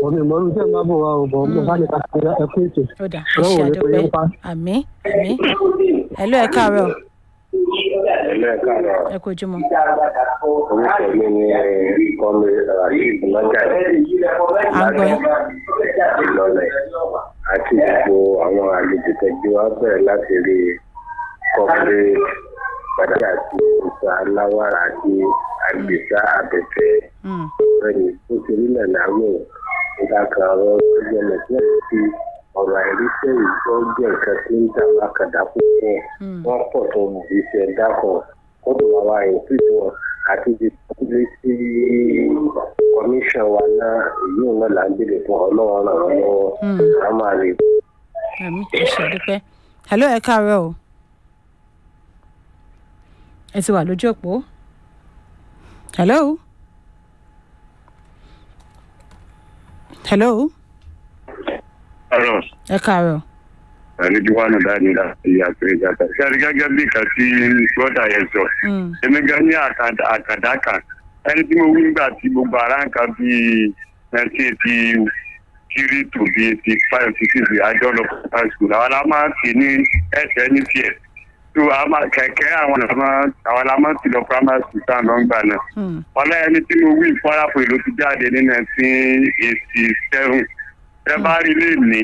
bọ̀ mi mọ́ ní tẹ́ ẹ máa bọ̀ wá o bọ̀ mo bá ní ká ṣe ẹ kú ètò. ó dà ẹ Ọlọ́run ṣe ò ní pè àdúpẹ́ yín pa. àmì àmì ẹ̀lú ẹ̀ káàárọ̀ ẹlẹ́ẹ̀kanrọ̀ ẹ kú ojúmọ́ orúkọ mi ni kọ́mi rasheed lọ́jàdé À ń gbọ́ yín. ìlọlẹ̀ àti gbogbo àwọn àlejò tẹ̀jú wa bẹ̀rẹ̀ láti rí kọ́pẹ́ gbadá àti ìsà aláwàrà àti àgbèsà abẹ́fẹ́ Mm, bẹ́ẹ̀ni ó ti rí nàná wò nígbà kan ọ̀rọ̀ tó jẹ́ nàìjíríà ti ọ̀rọ̀ àìríṣẹ́ ìgbọ́ jẹ́ nǹkan tí ń dà lákàdá púpọ̀ mm, wọ́n pọ̀ tó iṣẹ́ dákọ̀ kódò wa wa ìpínlẹ̀ wọn àti di ilé sí kọmíṣàn wa náà èyí náà là ń béèrè fún ọlọ́run ràn wọ́n lọ́wọ́ mm, a máa lè àmì ẹ ṣe àdúpẹ́ ẹ̀lú ẹ̀ káàárọ̀ o ẹ ti wà lójú òpó hello hello ọ̀rọ̀ ẹ káàárọ̀ àrídíwánù dáadé láti àpèrè ìjàpá ṣáàrí gẹ́gẹ́ bí nǹkan tí gbọ́dà yẹn sọ Mm, èmi gan ní àkàdá àkàdá kan ẹni tí mo wí nígbà tí gbogbo ara ń kan bíi nineteen eighty three to bíi eighty five to six àjọ lọ primary school àwọn la máa ń pè ní ẹsẹ̀ ní tiẹ̀ tó a máa kẹ̀kẹ́ àwọn la máa àwọn la máa ń ti lọ primary school tá à ń lọ gbà náà mm, ọlá ẹni tí mo wí ìfọ́rápọ̀ èlò ti jáde ní nineteen eighty seven ẹ bá rí lè ní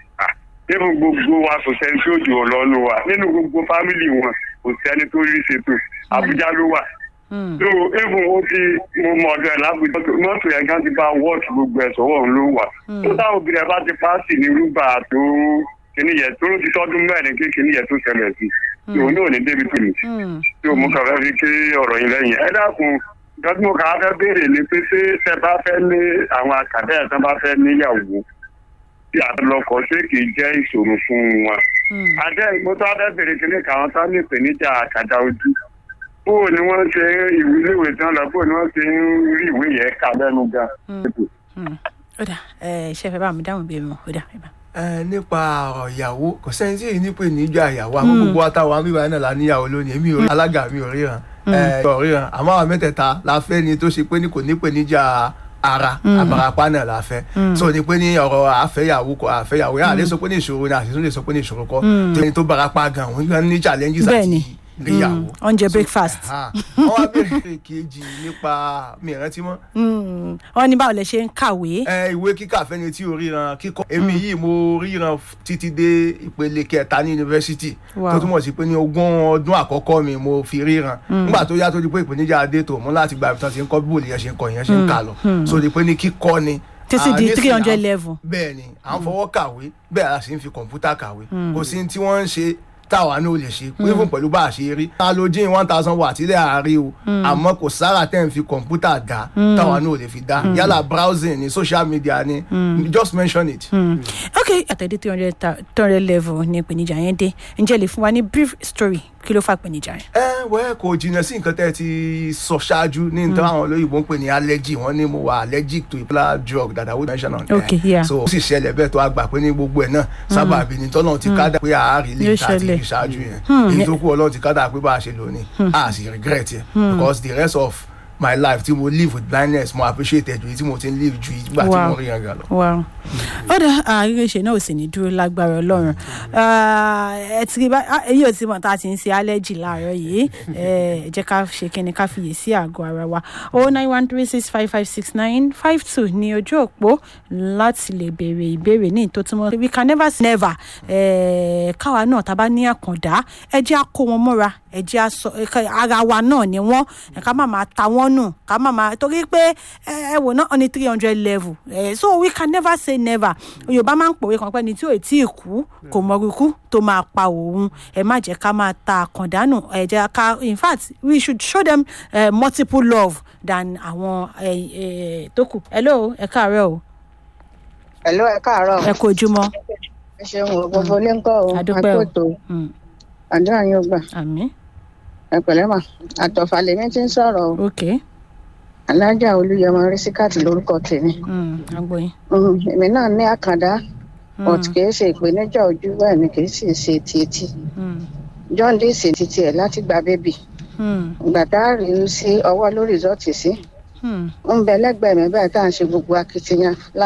nínú gbogbo wa kò sẹ́ni tí ó jù ọ lọ́nu wa nínú gbogbo fámìlì wọn kò sẹ́ni tó rí ṣètò àbújá ló wà mm, so even ó ti mo mọ ọdọ ẹ lábùjá mọ́tò yẹn gan ti bá wọ́ọ̀tì gbogbo ẹ̀ sọ́wọ́ òun ló wà tó táwọn obìnrin ẹ bá ti pàṣẹ ní rúbà tó kíní yẹn tó ló ti tọ́dún mẹ́rin kí kíní yẹn tó ṣẹlẹ̀ sí i òun náà ní débi tó ní mm, tí o mú kàn fẹ́ fi ké ọ̀rọ̀ yìí lẹ́yìn ẹ dákun nǹkan tí mo kàn á fẹ́ béèrè ni pé ṣé tẹ bá fẹ́ ní àwọn àkàdé ẹ̀ tán bá fẹ́ níyàwó tí àlọ́kọ̀ ṣé kì í jẹ́ ìṣòro fún wọn. mm. àdé mo tó fẹ́ béèrè kíní káwọn tán ní ìpèníjà àkàdá ojú bóò ni wọ́n ṣe ìwé iléèwé tán lọ bóò ni wọ́n ṣe ń rí ìwé yẹn kà lẹ́nu gan. Mm. ó dà ẹ ṣe fẹ́ bá mi dáhùn ìbéèrè wọn ó dà ẹ bá. ẹ nípa ọ̀rọ̀ ìyàwó kò sẹ́ni tí èyí ní pè níjà ìyàwó àmọ́ gbogbo àtàwọn àmì náà la níyàwó lónìí èmi ò rí alága mi ò ríran ẹ ò ríran àmọ́ àwọn mẹ́tẹ̀ẹ̀ta la fẹ́ ni tó ṣe pé ní kò ní pè níjà ara àbàràpá náà la fẹ́ so ni pé ní ọ̀rọ̀ àfẹ́yàwó kọ àfẹ́yàwó yà á lè sọ pé ní ìṣòro ni àṣìṣe lè sọ pé ní ìṣòro kọ́ tó ẹni tó barapá gan òun gan ní challenges Bẹ́ẹ̀ni. àti ìgbéyàwó. oúnjẹ So, breakfast. ah, wọ́n wá bẹ̀rẹ̀ kejì nípa mi ìrántí mọ́ Mm, wọ́n ní báwo lẹ ṣe ń kàwé. ẹ ìwé kíkà fẹ́ni tí o ríran kíkọ èmi yìí mo ríran f- títí dé ìpele kẹta ní yunifásitì Wow. tó túmọ̀ sí pé ní ogún ọdún àkọ́kọ́ mi mo fi ríran nígbà tó yá tó di pé ìpèníjà adé tó mú láti gba ìtàn tí ń kọ́ bí bòlì yẹn ṣe ń kọ yẹn ṣe ń kà lọ so di pé ní kíkọ́ ni Títí Ah, di nísìnyí 300 à ń- level. bẹ́ẹ̀ ni à ń fọwọ́ kàwé bẹ́ẹ̀ a sì ń fi kọ̀ǹpútà kàwé kò sí ní tí wọ́n ń ṣe táwa ní o lè ṣe even pẹ̀lú bá a ṣe rí halogen one thousand watt ilé àárí o àmọ́ kò sára tẹ́ ń fi kọ̀ǹpútà dá táwa ní o lè fi dá yálà browsing ni social media ni just mention it. Mm. ok àtẹ̀dé three hundred three hundred level ní ìpèníjà yẹn dé ǹjẹ́ lè fún wa ní brief story kí ló fà ìpèníjà yẹn. ẹ wẹ́ kò jìnnà sí nǹkan tẹ́ ẹ ti sọ ṣáájú ní nǹkan àwọn olóyìnbó ń pè ní allergy wọ́n ní mo wà allergic to a particular drug that I would mention on there. Okay, yeah. so ó sì ṣẹlẹ̀ bẹ́ẹ̀ tó a gbà pé ní gbogbo ẹ̀ náà sábàbí ni tọ́lọ́run ti kádà pé àárí lè Yóò ta àti ṣẹlẹ̀. ìṣáájú yẹn èyí tó kú ọlọ́run ti kádà pé bá a ṣe lò ní a sì regret yẹn because the rest of my life tí mo live with blindness mo appreciate ẹ̀ ju èyí tí mo ti ń live ju ìgbà tí Wow. mo rí yẹn gan lọ. wow ó dá àríwéṣe náà ò sì ní dúró lágbára ọlọ́run Ah, ẹ ti rí bá ah, èyí ò ti mọ̀ tá a ti ń ṣe allergy láàárọ̀ yìí ẹ jẹ́ ká ṣe kíni ká fiyè sí àgọ́ ara wa o nine one three six five five six nine five two ní ojú òpó láti lè béèrè ìbéèrè ní ìtò tí wọ́n we can never say never Eh, káwa náà tá a bá ní àkàndá ẹ jẹ́ á kó wọn mọ́ra ẹ jẹ́ á sọ ẹ ká- ara wa náà ni wọ́n ẹ ká má máa ta wọ́n nù ká má máa torí pé ẹ ẹ wò náà ní three hundred level Eh, so we can never say never yorùbá máa ń pòwe kan pé ní tí ò tí ì kú kò mọrúkú tó máa pa òun ẹ má jẹ́ ká máa ta àkàndánù ẹ jẹ́ ká in fact we should show them uh, multiple love than àwọn eh, eh, tó kù hello ẹ káàárọ̀ o Hello, ẹ káàárọ̀. ẹ kú ojúmọ́ ẹ ṣeun o gbogbo ilé ń kọ́ o adúpẹ́ o àkótó Mm, àdúrà yín ó gbà àmín ẹ pẹ̀lẹ́ mà àtọ̀fà lèmi ti ń sọ̀rọ̀ o ok alájà olúyẹmọ rísíkàtì lórúkọ tèmi mm, agbóyin Mhm, èmi náà ní àkàndá but kì í ṣe ìpèníjà ojú bẹ́ẹ̀ ni kì í sì ṣe ti etí Mm, john dee ṣe ti tiẹ̀ láti gba bébì mm, ìgbà tá a rí i sí ọwọ́ lórí rìsọ́ọ̀tì sí mm. ń bẹ lẹ́gbẹ̀ẹ́ mi bẹ́ẹ̀ tá à ń ṣe gbogbo akitiyan